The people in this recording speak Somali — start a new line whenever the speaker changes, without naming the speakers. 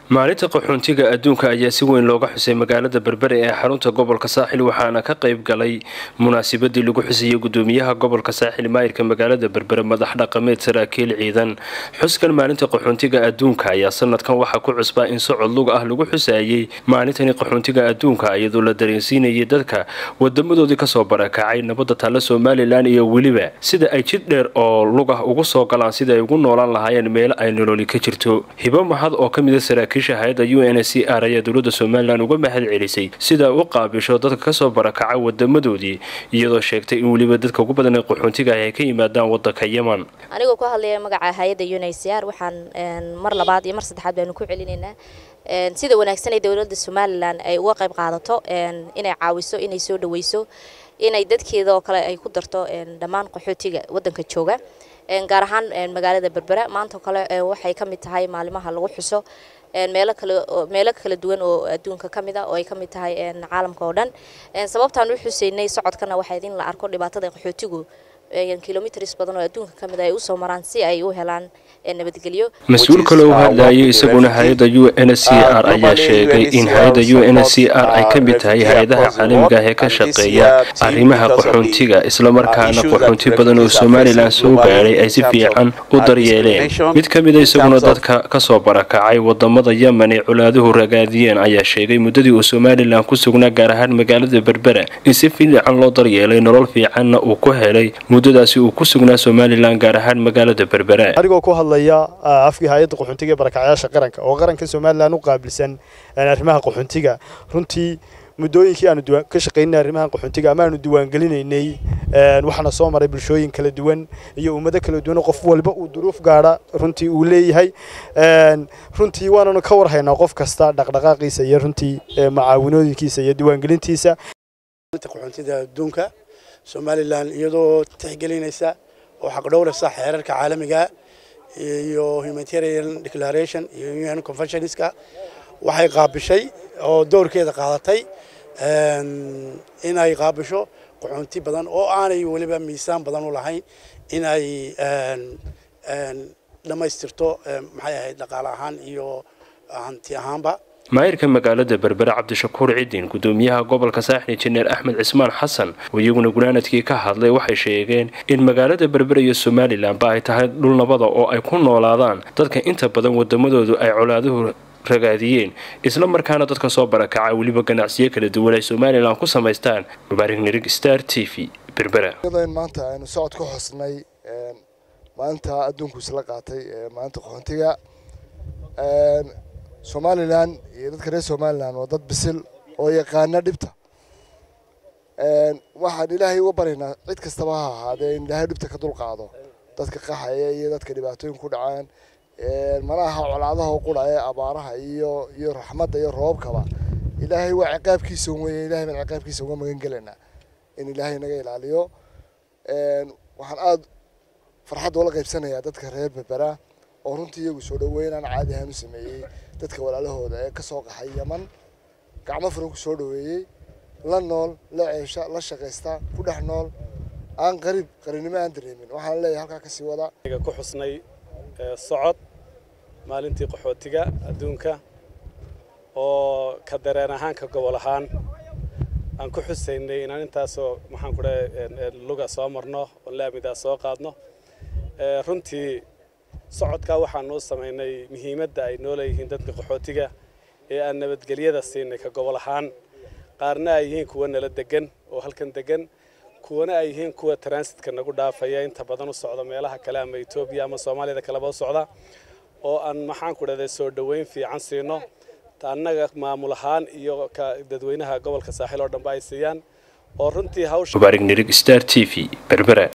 maalinta qaxoontiga adduunka ayaa si weyn looga xusay magaalada berbere ee xarunta gobolka saaxil waxaana ka qayb galay munaasabadii lagu xusayay gudoomiyaha gobolka saaxil maayirka magaalada berbere madax dhaqameed saraakiil ciidan xuskan maalinta qaxoontiga adduunka ayaa sanadkan waxaa ku cusbaa in socod lug ah lagu xusayay maalintani qaxoontiga adduunka iyadoo la dareensiinayay dadka wadamadoodii kasoo barakacay nabadda taalla somalilan iyo weliba sida ay jid dheer oo lug ah ugu soo galaan sida ay ugu noolaan lahaayeen meelo ay nololi ka jirto hibo mahad oo ka mida saraakiisha hay-adda u n c r ayaa dowladda somalilan uga mahad celisay sida u qaabisho dadka kasoo barakacay wadamadoodii iyadoo sheegtay in weliba dadka ugu badan ee qaxoontiga ah ay ka yimaadaan wadanka yeman
anigoo ku hadlaya magaca hay-adda u n c r waxaan mar labaad iyo mar saddexaad baanu ku celinaynaa sida wanaagsan ee dowladda somalilan ay uga qayb qaadato inay caawiso inay soo dhaweyso inay dadkeeda oo kale ay ku darto dhammaan qaxootiga wadanka jooga gaar ahaan magaalada berbera maanta kale waxay ka mid tahay maalimaha lagu xuso meelo kale meelo kala duwan oo adduunka ka mid ah oo ay ka mid tahay caalamka oo dhan sababtaan u xuseynay socodkana waxay in la arko dhibaatada qaxootigu kilomitrs badan oo adduunka ka mid ah ay usoo maraan si ay u helaan nabadgelyo
mas-uul kale u hadlayay isaguna hay-adda u n c r ayaa sheegay in hay-adda u n c r ay ka mid tahay hay-adaha caalamiga ah ee ka shaqeeya arrimaha qaxoontiga islamarkaana qaxoonti badan oo somalilan soo gaadhay ay si fiican u daryeeleen mid ka mida isaguna dadka kasoo barakacay wadamada yemen ee colaaduhu ragaadiyeen ayaa sheegay muddadii uu somalilan ku sugnaa gaar ahaan magaalada berbera in si fiican loo daryeelay nolol fiicanna uu ku helay muddadaasi uu ku sugnaa somalilan gaar ahaan magaalada berbera
anigoo ku hadlaya afkii hay-adda qaxoontiga ee barakacyaasha qaranka oo qaranka somalilan u qaabilsan arrimaha qaxoontiga runtii muddooyinkii aanu ka shaqaynay arrimaha qaxoontiga ama aanu diiwaangelinaynay waxaana soo maray bulshooyin kala duwan iyo ummado kala duwan qof walba uu duruuf gaadha runtii uu leeyahay runtii waananu ka warhaynaa qof kasta dhaqdhaqaaqiisa iyo runtii macaawinooyinkiisa iyo diiwaangelintiisa
qaxoontida adduunka somalilan iyadoo tixgelinaysa oo xaqdhowraysa xeerarka caalamiga iyo humanitarian declaration iyo un conventionska waxay qaabishay oo doorkeeda qaadatay inay qaabisho qaxoonti badan oo aanay weliba miisaan badan u lahayn inay dhammaystirto maxay ahayd dhaqaale ahaan iyo hanti ahaanba
maayirka magaalada berbere cabdishakuur cidin gudoomiyaha gobolka saaxil injineer axmed cismaan xasan oo iyaguna gunaanadkii ka hadlay waxay sheegeen in magaalada berbere iyo somalilanba ay tahay dhul nabada oo ay ku noolaadaan dadka inta badan wadamadoodu ay colaaduhu ragaadiyeen isla markaana dadka soo barakacay weliba ganacsiyo kala duwan ay somalilan ku samaystaan mubaarig nirig star t v berbera
maanta aynu socod ka xusnay maalinta adduunku isla qaatay maalinta qaxoontiga somalilan iyo dadka reer somalilan waa dad bisil oo yaqaana dhibta waxaan ilaahay uga baryaynaa cid kastaba ha ahaadee in ilaahay dhibta ka dulqaado dadka qaxaya iyo dadka dhibaatooyin ku dhacaan mana aha colaadaha u qura ee abaaraha iyo iyo raxmadda iyo roobkaba ilaahay waa ciqaabkiisa weye ilahay baan ciqaabkiisa uga magan gelaynaa in ilaahay naga ilaaliyo waxaan aada farxad oola qaybsanayaa dadka reer berbera oo runtii iyagu soo dhaweynaan caadi ahaan u sameeyey dadka walaalahooda ee kasoo qaxay yaman gacmo furan ku soo dhaweeyey la nool la ceesha la shaqaysta ku dhex nool aan qariib qarinimo aan dareemin waxaan leeyahay halkaa kasii wada
ku xusnay socod maalintii qaxootiga adduunka oo ka dareen ahaan ka gobol ahaan aan ku xusaynay inaan intaasoo maxaan ku dhahay luga soo marno oo laamidaa soo qaadno runtii socodkaa waxaan noo samaynay muhiimadda ay noo leeyihiin dadka qaxootiga ee aan nabadgelyada siinay ka gobol ahaan qaarna ay yihiin kuwa nala degan oo halkan degan kuwana ay yihiin kuwa transitka nagu dhaafaya inta badan u socda meelaha kale ama etoobiya ama soomaaliyada kaleba u socda oo aan maxaan ku dhahday soo dhoweyn fiican siino annaga maamul ahaan iyo ka dadweynaha gobolka saaxil oo dhanba ay siiyaan oo runtii hawsha
mubaarig nirig star t v berbera